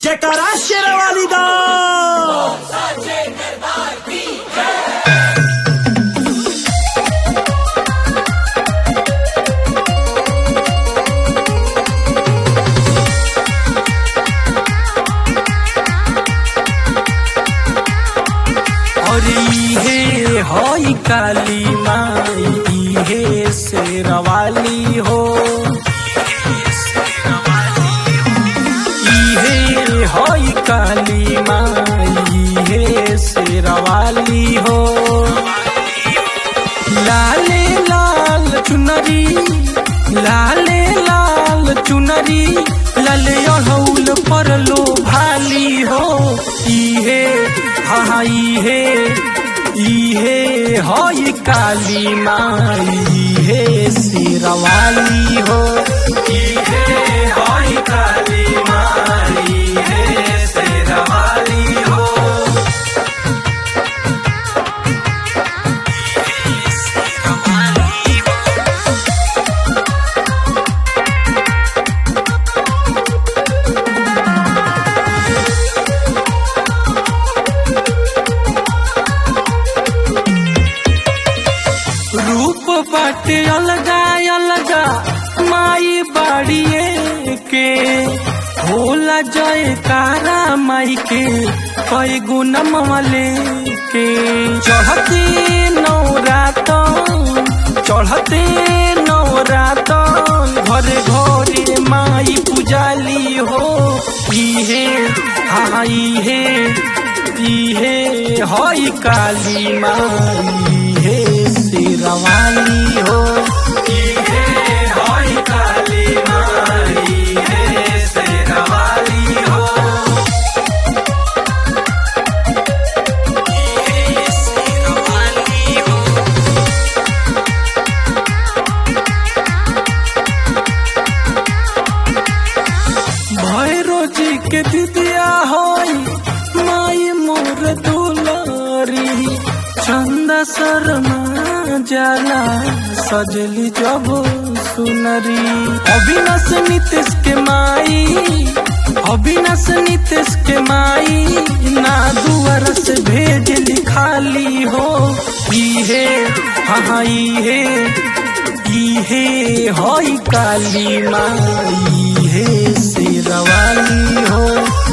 जयकारा शेरवाली दा और इहे हई काली माई इहे शेरवाली हो इहे हई काली माई इहे शेरवाली हो लाले लाल चुनरी लाले लाल चुनरी लाले अड़ौल पर लो भाली हो इहे हाँ इहे इहे हई काली माई इहे शेरवाली हो इहे हई काली माई इहे शेरवाली हो रूप बाटे अलगा अलगा माई बाड़िए के होला जयकारा माई के कई गुनम वाले के चढ़ते नौरातन चढ़ते नौरातन घरे घरे माई पुजाली हो इहे हाँ इहे इहे हई काली माई इहे शेरवाली हो इहे हई काली माई इहे शेरवाली हो इहे शेरवाली हो भैरो जी के दिदिया होई माई मोर दुलारी चंदा शर्मा जाला सजली जब सुनरी अविनाश नीतीश के माई अविनाश नीतीश के माई ना दुआर से भेज लिखाली हो इहे हाँ इहे इहे हई काली माई इहे शेरवाली हो